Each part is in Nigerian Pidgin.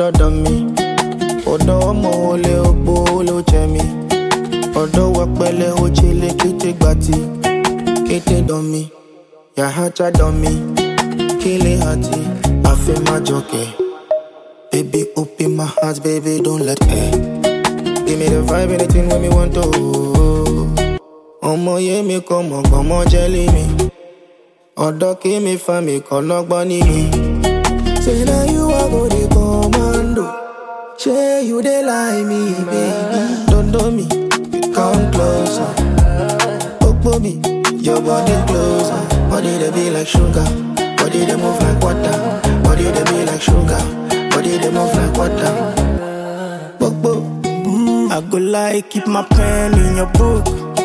dọ́dọ̀ mi ọ̀dọ̀ ọmọ olè ogbó ló jẹ mi ọ̀dọ̀ wọpẹlẹ ojele kété gbàtì kété dán mi yàhájà dán mi kílé àti àfẹ́májọkẹ́ baby open my heart baby don't let air give me the vibe anything wey me want to ọmọ yé mi kọ́ mọ̀ gbọ́mọ jẹ́lí mi ọ̀dọ́ kí mi fa mi kọ́ lọ́gbọ́n ní mi. say na you i go dey commando shey you dey like me baby. dodo mi come closer gbogbo mi your body closer body dey be like sugar body dey move like water body dey be like sugar body dey move like water. gbogbo. I go like keep my pen in your book.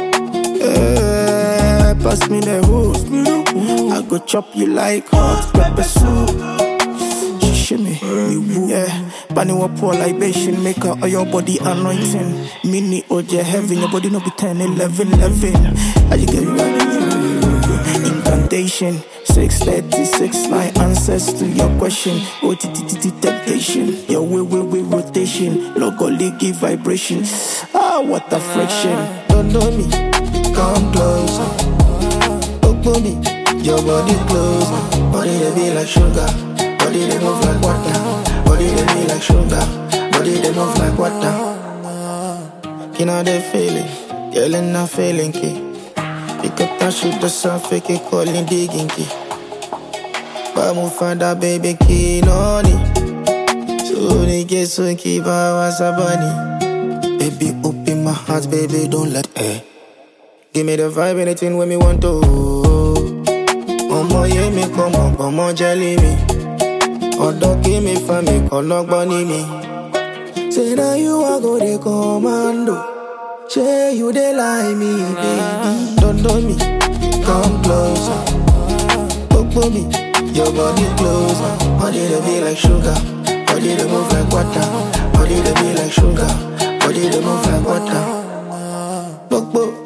Eh, pass me the hook. I go chop you like hot pepper soup. She shimmy, you woo. Yeah, bunny will pour libation, make her all your body anointing. Mini OJ heaven, your body no be 10, 11, 11. How you get Incantation, 636, my answers to your question. OTTT temptation, your way, way, way rotation. Logo leaky vibration. Ah, what a friction. Dodo mi, come closer. Gbogbo mi, your body closer. Body dey be like sugar, body dey move like water. Body dey be like sugar, body dey move like water. Kina dey feeling, girl na feeling key. Pick up that shit that's so fake, it calling digging key. But move find baby key, no need. So they get so keep our sabani. Baby, open my heart, baby, don't let air. Give me the vibe, anything when me want to. Ọmọ yé mi kọ́ mọ̀ gbọ́mọ jẹ́lí mi. Ọ̀dọ́ kí mi fa mi kọ́ lọ́gbọ́n ní mi. Say na you I go dey commando. Shey you dey like me, baby. Dodo mi, come closer. Gbogbo mi, your body closer. Body dey be like sugar, body dey move like water. Body dey be like sugar, body dey move like water. Gbogbo.